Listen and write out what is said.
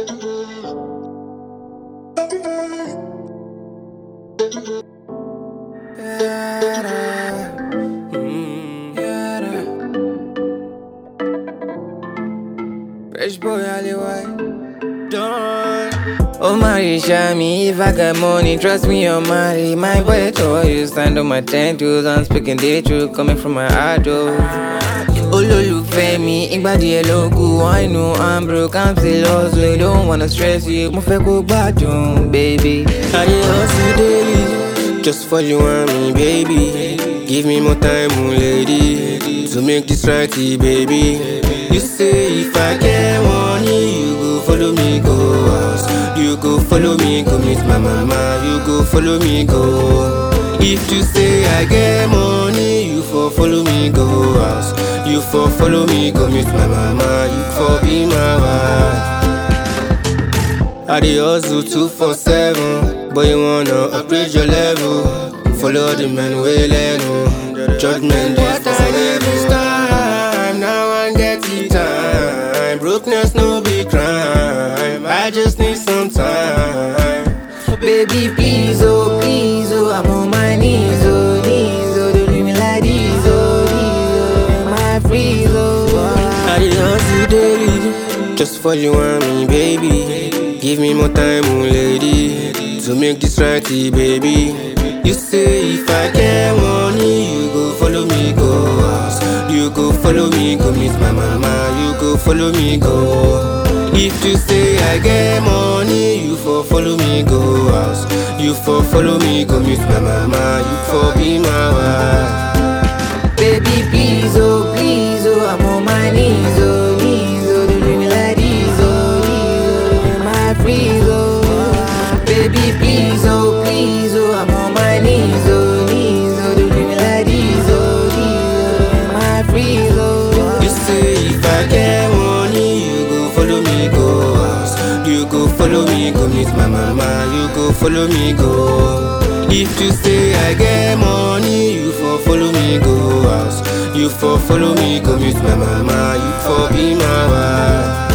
Fresh boy alleyway. Done. Oh Marisha, me if I got money, trust me, you're marry my boy. To you stand on my ten toes, I'm speaking the truth, coming from my heart. Oh. olólùfẹ́ mi ìgbà díẹ̀ ló kù I know I'm broke I'm still hustling don't wanna stress you mo fẹ́ kó gbádùn baby. Ayé hustle daily, just for you and me, baby. Give me more time, oh lady, to make this right, baby. You say if I get money, you go follow me go house. You go follow me go meet my mama. You go follow me go. If you say I get money, you for follow me go house. You for follow me go meet my mama. You for be my wife. I dey hustle two for seven, but you wanna upgrade your level. Follow the man way level. Judgment day for this time. Now I get the time. Brokenness no be crime. I just need some time. baby please oh please oh I'm on my knees oh knees oh don't leave me like this oh this oh my freeze oh. I dey hustle daily, just for you and me, baby. Give me more time, oh lady, to make this right, baby. You say if I get money, you go follow me go house. You go follow me go meet my mama. You go follow me go. If you say I get money, you for follow me go house. You for follow me go meet my mama. You for be my wife. Baby, please, oh, please, oh, I'm on my knees, oh, knees, oh, don't leave me like this, oh, this, oh, my freeze, oh. Baby, please, oh, please, oh, I'm on my knees, oh, knees, oh, don't leave me like this, oh, this, oh, my freeze, oh. You say if I get money, you go follow me go house. You go follow me go meet my mama. You go follow me go. If you say I get money, you for follow me go house. You for follow me go meet my mama. You for be my wife.